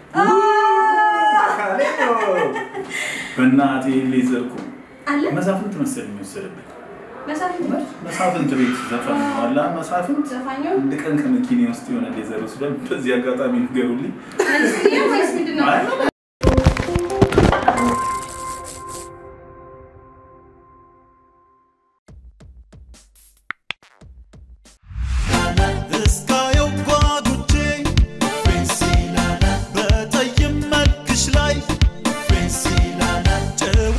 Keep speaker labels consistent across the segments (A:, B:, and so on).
A: በእናቴ ሌዘርኩ
B: አለ
A: መሳፍንት መሰለኝ የወሰደብኝ
B: መሳፍንት
A: መሳፍንት ቤት ዘፈን ነው አላ መሳፍንት
B: ዘፋኙ
A: አንድ ቀን ከመኪኔ ውስጥ የሆነ ሌዘር ወስዷል። በዚህ አጋጣሚ ንገሩልኝ።
B: መልስልኝ ወይስ ምንድን ነው?
A: አይ፣
C: እስካየው ጓጉቼ በጠይም መልክሽ ላይ ጭው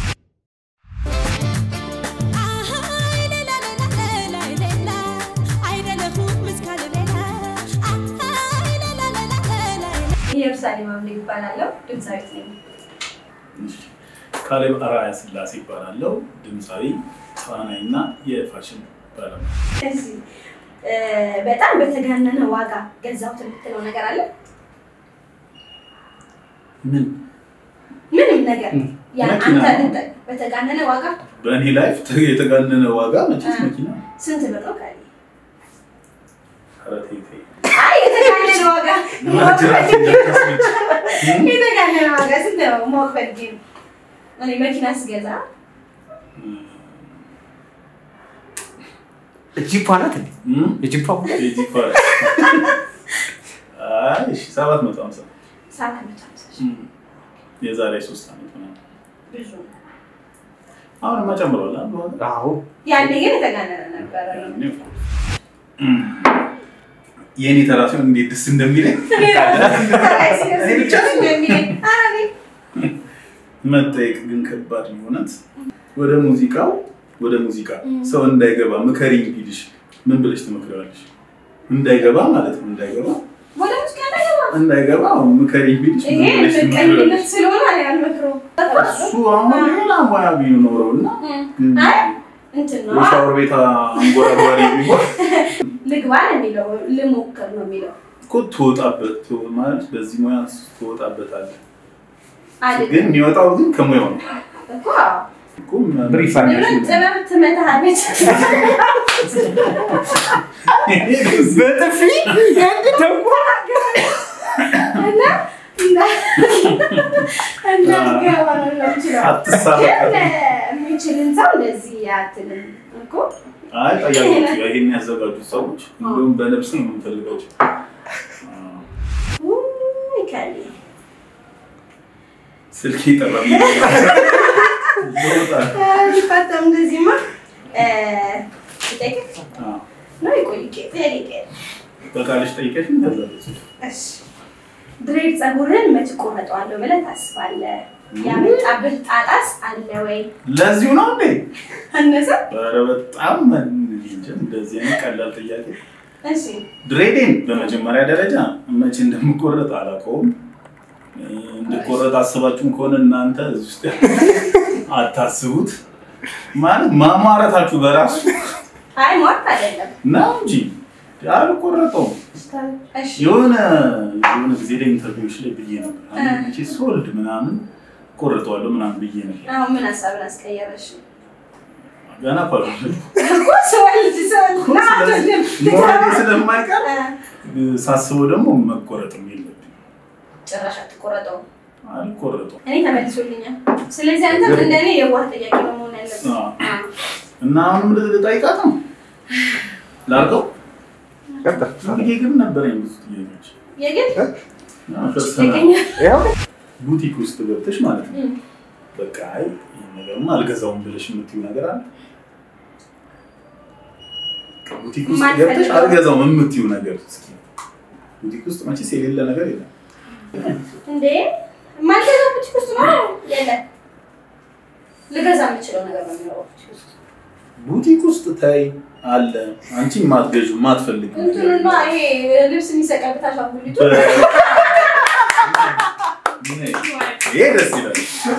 B: ኢየሩሳሌም አምሌ ይባላለሁ። ድምፃዊት ነኝ።
A: እሺ። ካሌብ አርአያ ስላሴ ይባላለው። ድምፃዊ፣ ተዋናይ እና የፋሽን ባለሙያ።
B: እዚህ እ፣ በጣም በተጋነነ ዋጋ ገዛሁት የምትለው ነገር አለ?
A: ምን
B: ምንም ነገር ያ
A: መኪና
B: አንተ
A: ነው።
B: ልጠ- በተጋነነ ዋጋ
A: በእኔ ላይፍ የተጋነነ ዋጋ መቼስ
B: አ።
A: መኪና
B: ስንት ብር ነው ካለ?
A: ኧረ ተይ ተይ።
B: አይ የተጋነነ ዋጋ
A: ማጅራት እንዳታስመጪ።
B: የተጋነነ ዋጋ ስንት ነው? ማወቅ ፈልጌ ነው። እኔ መኪና ስገዛ
D: ጂፓ ናት እንዴ?
A: እም?
D: የጂፓ
A: የጂ ፓርክ። አይ እሺ፣ ሰባት መቶ ሀምሳ
B: ሰዓት አመት ሃምሳ ሺህ
A: እም። የዛሬ ሶስት ዓመት ምናምን።
B: ብዙ ነው።
A: አሁንማ ጨምሯል አይደል ዋጋ?
D: አዎ
B: ያኔ ግን የተጋነነ ነበረ።
A: እም። የእኔ ተራ ሲሆን እንዴት ደስ እንደሚለኝ
B: ከላይ ሲደርስ
A: እኔ ብቻ ነኝ?
B: የሚለኝ ኧረ እኔ
A: መጠየቅ ግን ከባድ ነው እውነት። ወደ ሙዚቃው ወደ ሙዚቃ
B: እም።
A: ሰው እንዳይገባ ምከሪኝ ቢልሽ ምን ብለሽ ትመክሪዋለሽ? እንዳይገባ ማለት ነው እንዳይገባ
B: ወደ ሙዚቃ እንዳይገባ
A: እንዳይገባ ምከሪኝ ቢልሽ ምን
B: ይሄ
A: ብለሽ
B: ምቀኝነት
A: ትመክሪዋለሽ?
B: ስለሆነ እኔ አልመክረውም።
A: እሱ አሁን ሌላ ሙያ ቢኖረው እና
B: እም። አይ እንትን ነው
A: የሻወር ቤት አንጎራጓሪ ቢሆን
B: ልግባ ነው የሚለው ልሞክር ነው የሚለው
A: እኮ ትወጣበት ትወ- ማለት በዚህ ሙያ ትወጣበታለህ።
B: አይደል
A: ግን የሚወጣው ግን ከሙያው ነው
B: እኮ
A: እኮ መ-
D: ብሪፍ
B: ምንም ጥበብ ትመታለች።
D: በጥፊ ያንድ ተንኮ
B: እና እና- እንዳትገባ ነው የምችለው።
A: አትሳበቅ።
B: ግን የሚችልን ሰው እንደዚህ አትልም እኮ
A: አይ ጠያቂዎች ይሄን ያዘጋጁት ሰዎች እንዲሁም በነፍስ ነው የምንፈልጋቸው።
B: ውይ ከሌ
A: ስልክ ይጠራል። ይወጣል።
B: ሊፈተም እንደዚህማ እ፣ ልጠይቅህ
A: አዎ።
B: ነው ይቆይ ጠይቄ
A: በቃልሽ ጠይቀሽ ታዛለች።
B: እሺ ድሬድ ፀጉርን መች ቆረጠዋለሁ ብለህ ታስባለህ? ያመጣብህ ጣጣስ አለ ወይ?
A: ለዚሁ ነው እንዴ?
B: አነሰ?
A: ኧረ በጣም እንጃ፣ እንደዚህ አይነት ቀላል ጥያቄ
B: እሺ
A: ድሬዴን በመጀመሪያ ደረጃ መቼ እንደምቆረጥ አላውቀውም። እ፣ እንድቆረጥ አስባችሁም ከሆነ እናንተ እዚህ ውስጥ አታስቡት። ማለት ማማረታችሁ በራሱ
B: አይ ሟርት አይደለም።
A: ነው እንጂ አልቆረጠውም።
B: እሺ
A: የሆነ የሆነ ጊዜ ላይ ኢንተርቪዎች ላይ ብዬ ነበር አንድ መቼ ስወልድ ምናምን ቆርጠዋለሁ ምናምን ብዬ ነበር።
B: አሁን ምን ሀሳብን አስቀየረሽ?
A: ገና ፓሎ
B: እኮ ስወልድ ስወልድ ና አትወልድም።
A: መውለዴ ስለማይቀር
B: እ፣
A: ሳስበው ደግሞ መቆረጥም የለብኝ
B: ጭራሽ አትቆረጠውም።
A: አልቆረጠውም።
B: እኔ ተመልሶልኛል። ስለዚህ አንተም እንደኔ የዋህ ጥያቄ ነው መሆን ያለብህ።
A: አዎ።
B: አዎ።
A: እና አሁንም ልጠይቃት ነው ላርገው ይሄ ግን ነበረኝ ብዙ ጥያቄዎች
B: የግድ
A: አዎ፣ ፐርሰናል
B: ይገኛል።
D: ያው
A: ቡቲክ ውስጥ ገብተሽ ማለት ነው
B: እም።
A: በቃ አይ ይሄን ነገርማ አልገዛውም ብለሽ የምትይው ነገር አለ ቡቲክ ውስጥ
B: ማን
A: ገብተሽ
B: ፈልገው?
A: አልገዛውም የምትይው ነገር እስኪ ቡቲክ ውስጥ መቼስ የሌለ ነገር የለም
B: እንዴ ማልገዛ ቡቲክ ውስጥ ነው የለ ልገዛ የምችለው ነገር ነው የሚኖረው ቡቲክ ውስጥ።
A: ቡቲክ ውስጥ ታይ አለ አንቺ የማትገዥ የማትፈልግ
B: እንትኑና ይሄ ልብስ የሚሰቀልበት አሻንጉሊቱ
A: ይሄ ደስ ይላል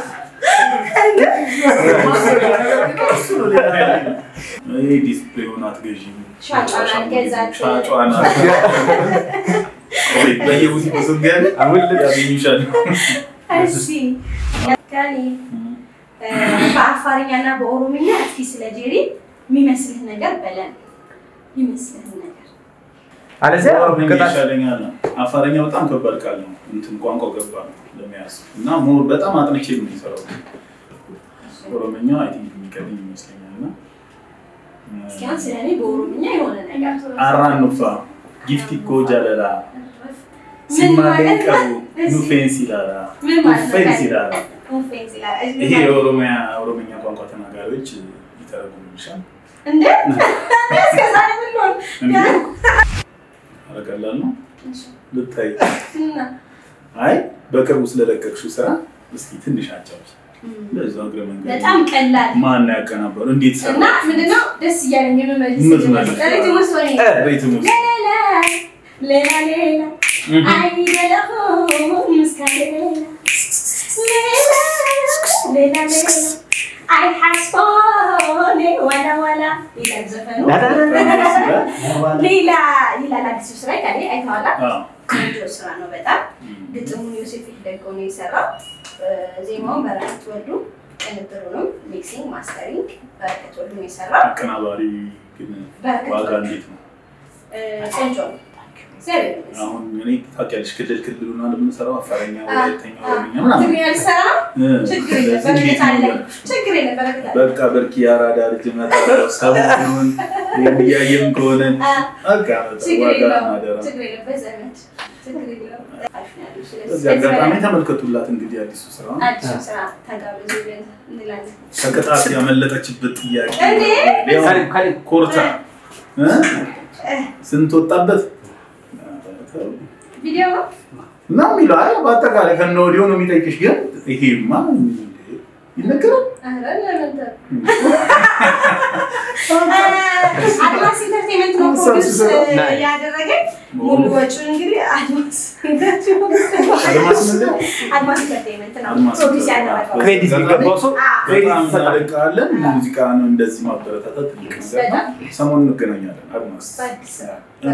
A: ይሄ ዲስፕሌውን አትገዢም
B: ሻጯን አልገዛትም።
A: ሻጯን ወይ በየቡቲኩ ስትገቢ
D: አሁን ልብስ
A: ያገኙሻል
B: እሺ ያጋኒ በአፋርኛ እና በኦሮምኛ እስኪ ስለ ጄሪ የሚመስልህ ነገር በለን። የሚመስልህ ነገር
D: አለዚያ
A: ኦሮምኛ
D: ቅጣት
A: ይሻለኛል ነው። አፋረኛ በጣም ከባድ ቃል ነው። እንትን ቋንቋ ገባ ነው ለመያዝ እና ሞር በጣም አጥንቼ ነው የሚሰራው። ኦሮምኛ አይ ቲንክ የሚቀድም ይመስለኛል እና
B: እስኪ አሁን ስለ እኔ በኦሮምኛ የሆነ ነገር
A: አራን ኑፋ ጊፍቲ ኮ ጃለላ
B: ምን
A: ሲማሌን
B: ማለት
A: ቀቡ
B: ነው? እሺ።
A: ኑፌንስ ይላላ
B: ምን ማለት ነው?
A: ኑፌንስ ይላላ
B: ኦፌንስ ይላል። እሺ፣ ምን
A: ይሄ
B: ማለት ነው?
A: የኦሮሚያ ኦሮምኛ ቋንቋ ተናጋሪዎች ይተረጉሙልሻል።
B: እንዴ እስከዛሬ ምን ሆነ?
A: እንዴ ኧረ ቀላል ነው ልታይ
B: እና
A: አይ በቅርቡ ስለለቀቅሽው ስራ እስኪ ትንሽ አጫውች። በዛው እግረ መንገድ
B: በጣም ቀላል
A: ማን ነው ያቀናበሩ? እንዴት ሰራ?
B: እና ምንድነው ደስ እያለኝ የምመልስ
A: የምትመልስ።
B: ሪትም ውስጥ ሆኜ
A: ሬትም ውስጥ
B: ሌላ ሌላ ሌላ አይደለሁም እስከ ሌላ ሌላ ሌላ ሌላ አይ ሐስቦኔ ወላ ወላ ይላል ዘፈኑ። ሌላ ይላል አዲሱ ስራ ካሌ አይተዋላ።
A: አዎ።
B: ቆንጆ ስራ ነው በጣም ግጥሙን ዮሴፍ ይደገው ነው የሰራው። ዜማውን በረከት ወልዱ፣ ቅንብሩንም ሚክሲንግ ማስተሪንግ በረከት ወልዱ ነው የሰራው።
A: አቀናባሪ ግን
B: በረከት
A: ዋጋ
B: ወልዱ
A: እንዴት ነው?
B: እ፣ ቆንጆ ነው። እግዚአብሔር ይመስገን።
A: አሁን እኔ ታውቂያለሽ ክልል ክልሉና እንደምንሰራው አፋረኛ፣
B: አ-
A: ወላይተኛ፣
B: አ-
A: ኦሮምኛ ምናምን
B: ትግርኛ ልትሰራ ነው?
A: እ፣
B: ችግር የለም
A: ስለዚህ እንዴት
B: በረከት
A: ነው
B: አለ።
A: ያልኩሽ?
B: ችግር የለም በረከት አለ።
A: በቃ በርኪ የአራዳ ልጅ እመጣለሁ ሰሞኑን እያየም ከሆነ
B: አ፣
A: በቃ
B: ችግር
A: ዋጋ
B: የለውም።
A: አደራ።
B: ችግር የለም በዘመድ ችግር የለውም። አሪፍ ነው ያለው። ስለዚህ
A: በዚህ
B: ከዚህ
A: አጋጣሚ
B: በላይ
A: ተመልከቱላት እንግዲህ አዲሱ ስራ
B: አዲሱ ስራ ተጋብዙ ብለን እንላለን።
A: ከቅጣት ያመለጠችበት ጥያቄ
B: እንዴ?
A: ያው
D: ካሌብ ካሌብ
A: ኮርታ እ? ስንት ወጣበት
B: ቪዲዮ ነው
A: እና የሚለው አይ በአጠቃላይ ከነ ወዲያው ነው የሚጠይቅሽ። ግን ይሄማ ይነገራል።
B: ኧረ ለምን ተ- አድማስ ኢንተርቴንመንት ነው ፕሮዲውስ
D: ናይስ።
B: ያደረገኝ። ሙሉ ወጪውን እንግዲህ አድማስ
A: አድማስ ምንድን ነው?
B: አድማስ ኢንተርቴንመንት ነው
A: አድማስ
B: ፕሮዲውስ
A: ኢንተርቴንመንት።
B: ያደረገው።
D: ክሬዲት የሚገባው ሰው ክሬዲት
A: በጣም
D: ይሰጣል።
A: እናደንቃለን። ሙዚቃ ነው እንደዚህ ማበረታታት ትልቅ ነገር ነው። ሰሞኑን እንገናኛለን። አድማስ
B: በአዲስ
A: እኔ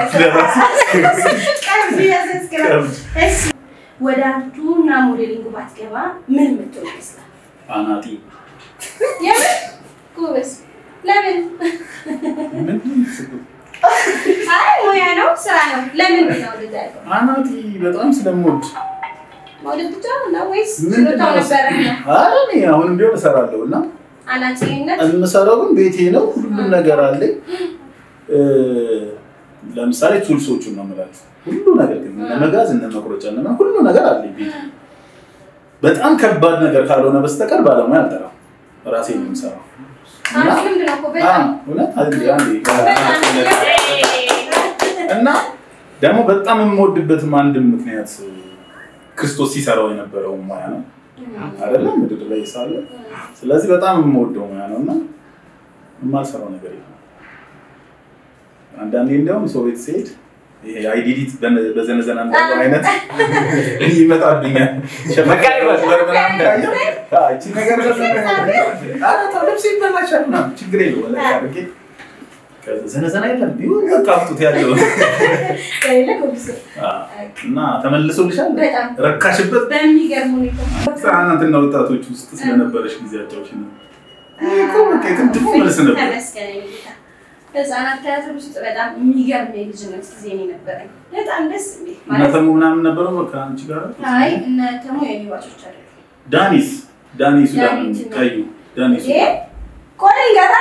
B: ቀብድ ያዘዝክራል። እሺ፣ ወደ አርቱና ሞዴሊንግ ባትገባ ምን የምትሆን ይመስላል?
A: አናጢ
B: የምን ጎበዝ? ለምን?
A: ምንድን ነው?
B: አይ ሙያ ነው ስራ ነው። ለምን ነው እንደዛ ያልከው?
A: አናጢ በጣም ስለምወድ
B: መውደድ ብቻ ነው ወይስ
A: ምንድን
B: ችሎታው
A: ነው?
B: ነበረ ነው?
A: ኧረ እኔ አሁንም ቢሆን እሰራለሁ እና
B: አናጺነት
A: የምሰራው ግን ቤቴ ነው። ሁሉም ነገር አለኝ። እ፣ ለምሳሌ ቱልሶቹን ነው የምላችሁ። ሁሉ ነገር ግን እነ መጋዝ እነ መቁረጫ እነ ምናምን ሁሉ ነገር አለኝ ቤቴ። በጣም ከባድ ነገር ካልሆነ በስተቀር ባለሙያ አልጠራም። ራሴ ነው የምሰራው። እና
B: አሪፍ ልምድ ነው እኮ
A: አ፣
B: በጣም
A: እውነት አንዴ አንዴ
B: በጣም
A: እና ደግሞ በጣም የምወድበትም አንድም ምክንያት ክርስቶስ ሲሰራው የነበረው ሙያ ነው አይደለም ምድር ላይ ሳለ ስለዚህ በጣም የምወደው ሙያ ነው እና የማልሰራው ነገር የለም። አንዳንዴ እንዲያውም ሰው ቤት ስሄድ ይሄ አይዲዲት በዘነዘና እንዳለው አይነት ይመጣብኛል።
D: መቃይበር።
A: ሸፈር ምናምን ካየሁ፣ አዎ፣ ይቺ ነገር ኧረ ተው ልብስ ይበላሻል ምናምን ችግር የለውም ወላሂ አድርጌ ከዛ ዘነዘና የለም ቢሆን በቃ አምጡት ያለው
B: ከሌለ ጎብዝ።
A: እና ተመልሶልሻል።
B: በጣም
A: ረካሽበት
B: በሚገርም ሁኔታ
A: ህጻናትና ወጣቶች ውስጥ ስለነበረሽ ጊዜያቸው ነው። ይሄ እኮ በቃ የቅድሙ መልስ ነበር።
B: ተመስገን የኔ ጌታ። ህጻናት ቲያትር ውስጥ በጣም የሚገርም የልጅነት ጊዜ ነው የነበረኝ። በጣም ደስ የሚል ማለት
A: እናተሙ ምናምን ነበረው በቃ አንቺ ጋር
B: አይ እነ ተሙ የኔ ባቾች አይደሉም።
A: ዳኒስ ዳኒ ሱዳን
B: ዳኒ ሱዳን።
A: ቀዩ ዳኒ
B: ይሄ
A: ሱዳን
B: ቆይ ገና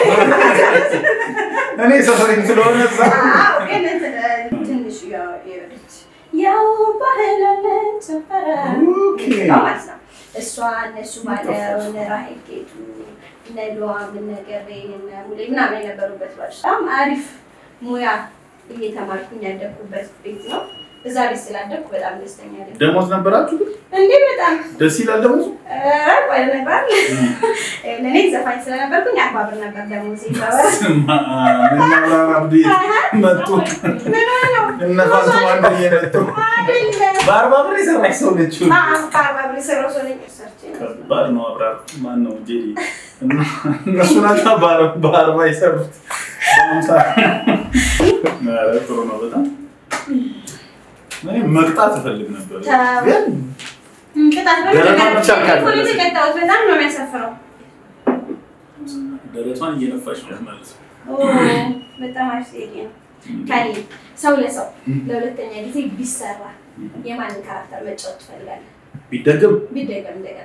A: እኔ ሰፈሬም ስለሆነ እዛ
B: አዎ፣ ግን እንትን ትንሽ ያው የወደች ያው ባህላለን ጨፈረ
A: ኦኬ።
B: ማለት ነው። እሷ እነሱ ባለው እነ ራሄል ጌቱ እነ ሉዋም እነ ገሬ እነ ሙሌ ምናምን የነበሩበት ባች በጣም አሪፍ ሙያ እየተማርኩኝ ያደግኩበት ቤት ነው። እዛ ቤት ስላደግኩ በጣም ደስተኛ ነኝ።
A: ደሞዝ ነበራችሁ ግን
B: እንዴ በጣም
A: ደስ ይላል ደሞዙ
B: ኧረ ቆይ ነበር ለእኔ ዘፋኝ ስለነበርኩኝ አርባ ብር ነበር ደሞዜ ይባላል።
A: እና አብዲ መጡ
B: ምን ሆነ ነው?
A: እነ ፋንቱ አንደኛ መጡ
B: አይደለም።
A: በአርባ ብር የሰራች ሰው ነች
B: አዎ፣ ከአርባ ብር የሰራው ሰው ነኝ። ሰርቼ ነው።
A: ከባድ ነው አብራር ማን ነው ጄሪ እና እነሱ ናቸው በአር- በአርባ የሰሩት በአምሳ ኧረ ጥሩ ነው በጣም እኔ መቅጣት እፈልግ ነበር
B: ተው።
A: ግን
B: ቅጣት
A: ደረቷን ብቻ
B: በምን
A: ካልመለሰች።
B: እኮ ነው የተቀጣሁት። በጣም ነው የሚያሳፍረው።
A: ደረቷን እየነፋች ነው ማለት ነው
B: ኦ፣ በጣም አሪፍ ጥያቄ ነው። ካሌብ ሰው ለሰው ለሁለተኛ ጊዜ ቢሰራ የማንን ካራክተር መጫወት ትፈልጋለህ?
A: ቢደገም
B: ቢደገም እንደገና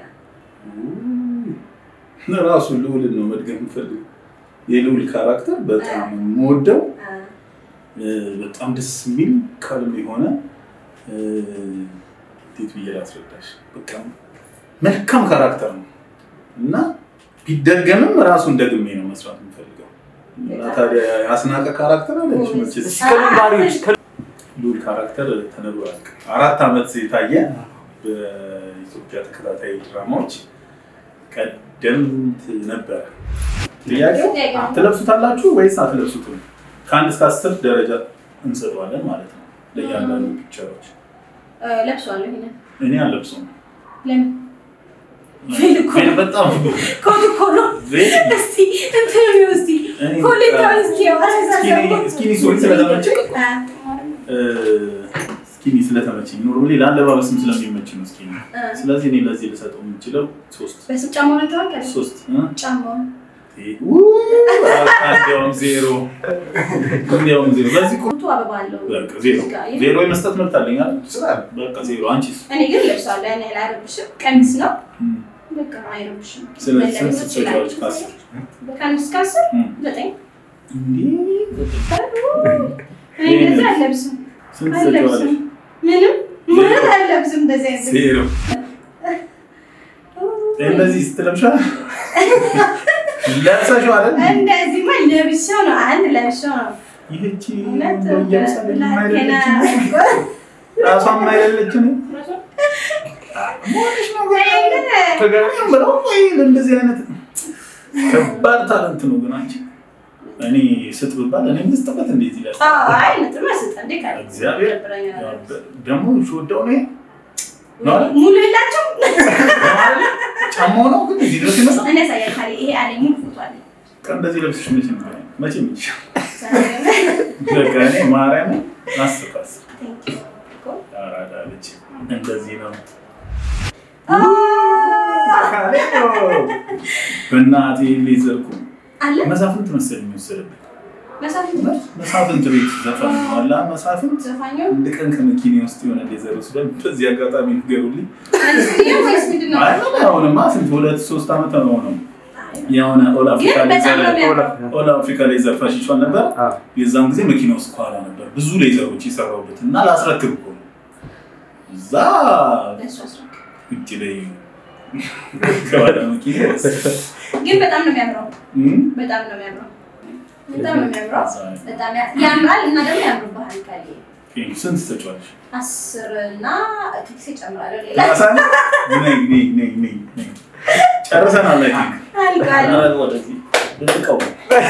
A: ራሱ ልዑልን ነው መድገም የምፈልገው። የልዑል ካራክተር በጣም የምወደው
B: አ፣
A: እ፣ በጣም ደስ የሚል ካልም የሆነ እ፣ እንዴት ብዬ ላስረዳሽ፣ በቃ መልካም ካራክተር ነው እና ቢደገምም ራሱን ደግሜ ነው መስራት የምፈልገው። እና ታዲያ የአስናቀ ካራክተር አለች መቼስ
D: እስኪ ከምን ባህሪዎች
A: ልዑል ካራክተር ተነግሮ አያልቅም። አራት ዓመት የታየ በኢትዮጵያ ተከታታይ ድራማዎች ቀደምት ነበረ። ጥያቄው ትለብሱታላችሁ ወይስ አትለብሱትም? ከአንድ እስከ አስር ደረጃ እንሰጠዋለን ማለት ነው ለእያንዳንዱ ፒክቸሮች።
B: እ፣ ለብሰዋለሁ ይሄንን
A: እኔ አልለብሰውም።
B: ለምን ቬል እኮ ነው።
A: በጣም
B: ኮት እኮ ነው።
A: ቬል
B: እስቲ እንትን ነው እስቲ
A: እኔ
B: ኮሌታውን እስኪ
A: ስኪኒ- ስኪኒ ሱሪ ስለተመቸኝ
B: አ፣
A: እ፣ ስኪኒ ስለተመቸኝ ኖርማሊ ለአለባበስም ስለሚመች ነው ስኪኒ።
B: አ፣
A: ስለዚህ እኔ ለዚህ ልሰጠው የምችለው ሶስት
B: በስም ጫማውን አይተዋል? ካሌብ?
A: ሶስት እ?
B: ጫማውን
A: እንዲያውም ዜሮ እንዲያውም ዜሮ በዚህ ቁ-
B: ቁጡ አበባ አለው።
A: በቃ ዜሮ
B: እዚህ ጋር ይሄ-
A: ዜሮ የመስጠት መብት አለኝ አይደል? በቃ ዜሮ። አንቺስ?
B: እኔ ግን ለብሰዋለሁ። ያን ያህል አይረብሽም። ቀሚስ ነው
A: እም፣
B: በቃ አይረብሽም።
A: ስለዚህ ስንት
B: መለበስ ይችላል።
A: ትሰጪዋለሽ ከአስር?
B: ከአምስት እስከ አስር
A: እም፣
B: ዘጠኝ
A: እንዲህ
B: እኔ እንደዚህ አልለብስም
A: ስንት
B: አልለብስም።
A: ትሰጪዋለሽ?
B: ምንም ምንም አልለብስም። እንደዚህ አይነት
A: ዜሮ። እንደዚህ ስትለብሻል ለብሰሽው አይደል?
B: እንደዚህማ ለብሼው ነው። አንድ ለብሼው ነው።
A: ይህቺ
B: እውነት
A: እንደው እየመሰለኝ
B: ብላቴና
A: የማይደለችም ራሷም አይደለችም መሆንሽ ነው ግን ብለው ወይ እንደዚህ አይነት ከባድ ታለንት ነው ግን አንቺ እኔ ስጥ ብባል እኔ ምስጥበት እንዴት ይላል
B: አዎ፣ አይ ነጥብ መስጠት እንዴ ካለ
A: እግዚአብሔር
B: ይደብረኛል።
A: ደግሞ ወደው ነው ነው አይደል?
B: ሙሉ የላቸውም።
A: ጫማው ነው ግን እዚህ ድረስ ይመጣል
B: እኔ ያሳያል ካሌ ይሄ አለኝ ሙሉ ፎቶ አለኝ።
A: ቀን እንደዚህ ለብስሽ መቼ ነው መቼ ምች በቃ እኔ ማርያም አስር ከአስር
B: Thank you.
A: አራዳ ልጅ እንደዚህ ነው በእናቴ ሌዘርኩ
B: አለ
A: መሳፍንት መሰለኝ የሚወሰድብኝ
B: መሳፍንት
A: መሳፍንት ቤት ዘፈን ነው አላ መሳፍንት
B: ዘፋኙ
A: አንድ ቀን ከመኪኔ ውስጥ የሆነ ሌዘር ወስደን በዚህ አጋጣሚ ንገሩልኝ
B: አንስዬ ወይስ ምንድን ነው?
A: አይ አሁንማ ስንት ሁለት ሶስት ዓመት ነው ነው የሆነ ኦል አፍሪካ
B: ግን በጣም ነው
A: ሌዘር
B: የሚያምረው።
A: ኦል አፍሪካ ሌዘር ፋሽን ነበር የዛን ጊዜ መኪና ውስጥ ከኋላ ነበር ብዙ ሌዘሮች የሰራሁበት እና ላስረክብ እኮ ነው እዛ
B: ለእሱ አስረክብ።
A: ውጭ ላይ ከኋላ መኪና ወሰደ።
B: ግን በጣም ነው የሚያምረው።
A: እም?
B: በጣም ነው የሚያምረው። በጣም ነው የሚያምረው። በጣም ያ- ያምራል እና ደግሞ ያምርብሃል ካሌ
A: ስንት ትሰጪዋለሽ?
B: አስር እና ኪክስ ይጨምራለሁ ሌላ
A: ያሳል? ነይ ነይ ነይ ነይ ነይ። ጨርሰናል። አይ ቲንክ
B: አልቋል።
A: ኧረ ወደዚህ ልጥቀው።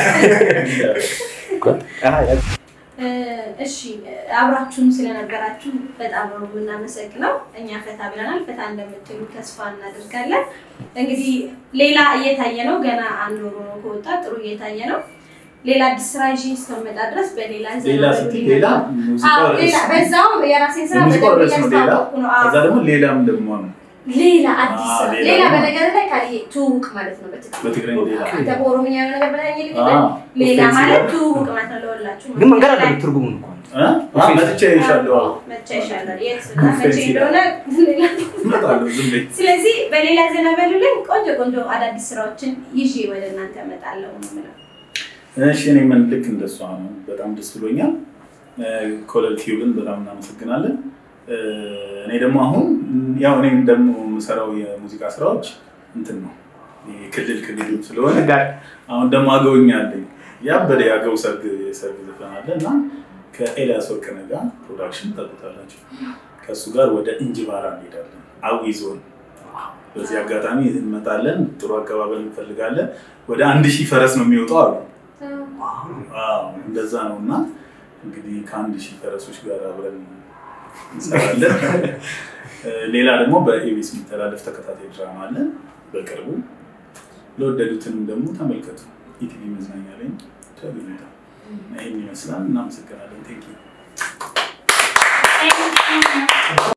B: እ፣ እሺ አብራችሁን ስለነበራችሁ በጣም ነው የምናመሰግነው። እኛ ፈታ ብለናል። ፈታ እንደምትሉ ተስፋ እናደርጋለን። እንግዲህ ሌላ እየታየ ነው። ገና አንድ ወሩ ነው ከወጣ ጥሩ እየታየ ነው። ሌላ አዲስ ስራ ይዤ እስከመጣ ድረስ በሌላ
A: ሌላ
B: ዘና
A: ስትይ
B: ብዬ
A: ሌላ
B: ነበር።
A: ሙዚቃው
B: አዎ፣
A: ርዕስ
B: ሌላ በዛውም የራሴን ስራ
A: የሙዚቃው
B: በደንብ
A: ርዕስ ነው ሌላ።
B: እያስተዋወቅኩ ነው። አዎ።
A: ከዛ ደግሞ ሌላም ደግሞ ነው
B: ሌላ አዲስ
A: አዎ፣
B: ስራ
A: ሌላ
B: ሌላ
A: ደግሞ-
B: በነገር ላይ ካል ትውውቅ ማለት ነው። በትግርኛ
A: በትግርኛ ሌላ።
B: አንተ በኦሮምኛ የሆነ ነገር ብለኸኝ ልክ
A: አዎ፣
B: ሌላ
A: ኦፌንሲቭ
B: ማለት
A: ነው።
B: ትውውቅ ማለት ነው። ለወላችሁ
D: ግን መንገድ አለ ትርጉሙን እንኳን
A: እ? አዎ፣ መጥቼ ይሻለሁ።
B: መቻ ይሻላል። የት
A: ኦፌንሲቭ
B: መቼ እንደሆነ ሌላ
A: እመጣለሁ ዝም በይ።
B: ስለዚህ በሌላ ዜና በሉልኝ። ቆንጆ ቆንጆ አዳዲስ ስራዎችን ይዤ ወደ እናንተ እመጣለሁ ነው የምለው።
A: እሺ እኔ ምን ልክ እንደሷ ነው። በጣም ደስ ብሎኛል። ኮለል ቲዩብን በጣም እናመሰግናለን። እ፣ እኔ ደግሞ አሁን ያው እኔም ደግሞ የምሰራው የሙዚቃ ስራዎች እንትን ነው ይሄ ክልል ክልል ስለሆነ አሁን ደግሞ አገውኛ አለኝ ያበደ የአገው ሰርግ የሰርግ ዘፈን አለ እና ከኤልያስ ወርቅነህ ጋር ፕሮዳክሽን ታውቁታላችሁ። ከእሱ ጋር ወደ እንጅባራ እንሄዳለን፣ አዊ ዞን። በዚህ አጋጣሚ እንመጣለን። ጥሩ አቀባበል እንፈልጋለን። ወደ አንድ ሺህ ፈረስ ነው የሚወጣው አሉ። አዎ እንደዛ ነው እና እንግዲህ ከአንድ ሺህ ፈረሶች ጋር አብረን እንሰራለን። እ፣ ሌላ ደግሞ በኤቢሲ የሚተላለፍ ተከታታይ ድራማ አለ በቅርቡ። ለወደዱትንም ደግሞ ተመልከቱ። ኢቲቪ መዝናኛ ላይ ታገኙታል። ይህን ይመስላል። እናመሰግናለን። ቴንኪው